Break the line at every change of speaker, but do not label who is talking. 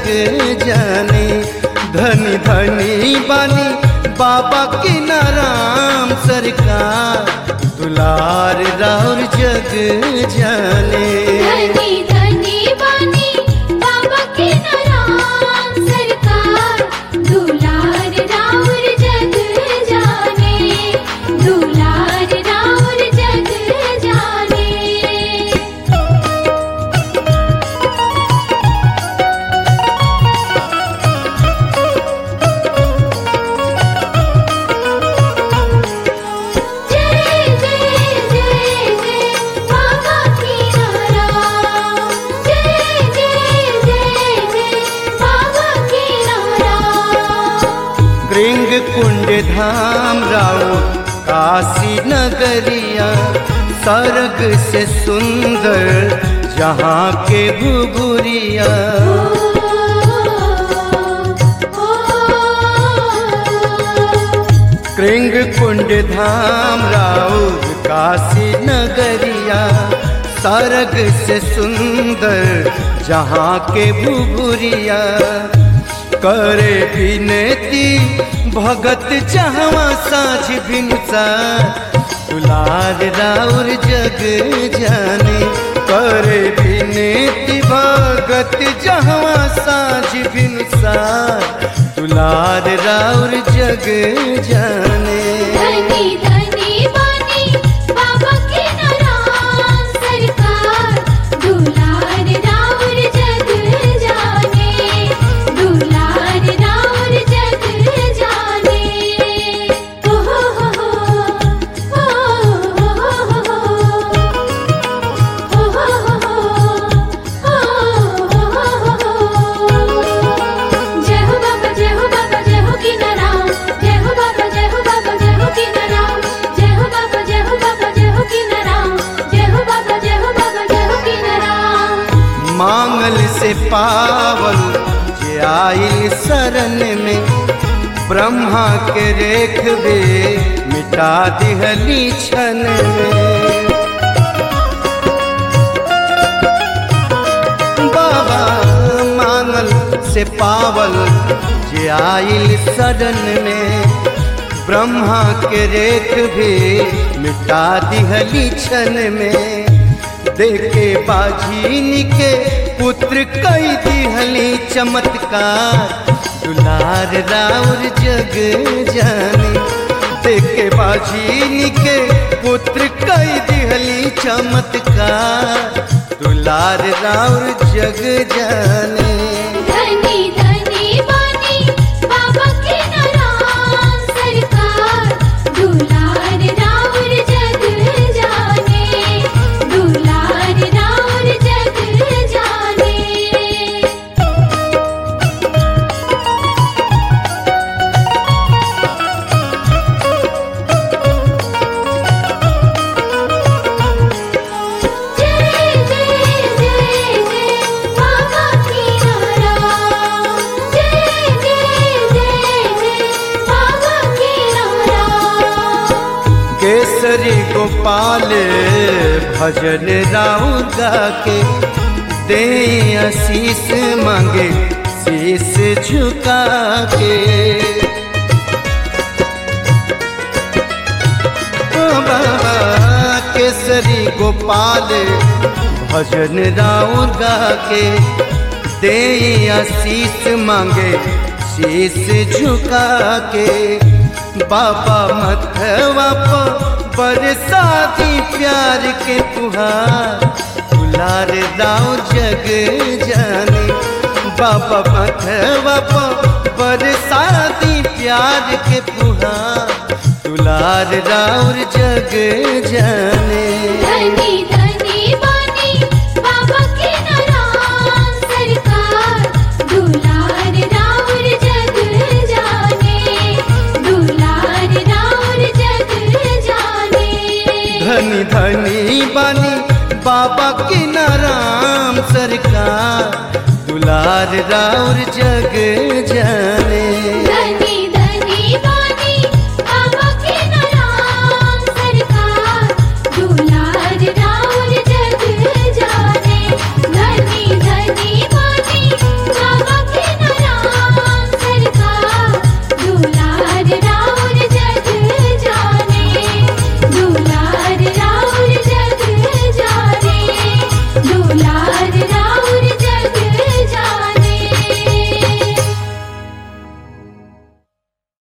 जग जाने धनी धनी बानी बाबा की नाराम सरकार दुलार राउर जग जाने
धनी धनी बानी बाबा के नाम सरकार दुलार राउर जग जाने दुलार राउर जग जाने जय जय जय जय बाबा की नाम जय जय जय जय बाबा की नाम
कृंग कुंड धाम राउ काशी नगरिया सर्ग से सुंदर जहाँ के भुगुरिया कृंग कुंड धाम राउर काशी नगरिया सर्ग से सुंदर जहाँ के भुगुरिया करे विनती भगत जहवा साझ भिनसा दुलार राउर जग जाने करे विनती भगत जहवा साझ भिनसा दुलार राउर जग जाने
धनी धनी बानी बाबा के नाम सरकार दुलार राउर जग जाने दुलार राउर जग जाने ओ हो हो हो ओ हो हो हो जय हो बाबा जय हो बाबा जय हो की नाम जय हो बाबा जय हो बाबा जय हो की नाम जय हो बाबा जय हो बाबा जय हो की नाम जय हो बाबा जय हो बाबा जय हो की नाम
मांगल से पावल जे आइल शरण में ब्रह्मा के रेखबे मिटा दिहली क्षण में बाबा मांगल से पावल जे आइल शरण में ब्रह्मा के रेख भी मिटा दिहली क्षण में देखे बाझीन के पुत्र कई दिहली चमत्कार दुलार राउर जग जाने देखे बाझीन के पुत्र कई दिहली चमत्कार दुलार राउर जग जाने
धनी धनी बानी बाबा के नाम सरकार दुलार राउर जग जाने दुलार राउर जग जाने जय जय जय जय बाबा की नाम जय जय जय जय बाबा की नाम
केसरी गोपाल भजन राउर गा के दे आशीष मांगे शीश झुका के ओ बाबा केसरी गोपाल भजन राउर गा के दे आशीष मांगे शीश झुका के बाबा मथवा पर बरसाती प्यार के फुहार दुलार राव जग जाने बाबा मथवा पर बरसाती प्यार के फुहार दुलार राउर जग जाने
धनी धनी बानी बाबा के नाम सरकार दुलार राउर जग जाने दुलार राउर जग जाने
धनी धनी बानी बाबा की नाराम सरकार दुलार राउर जग जाने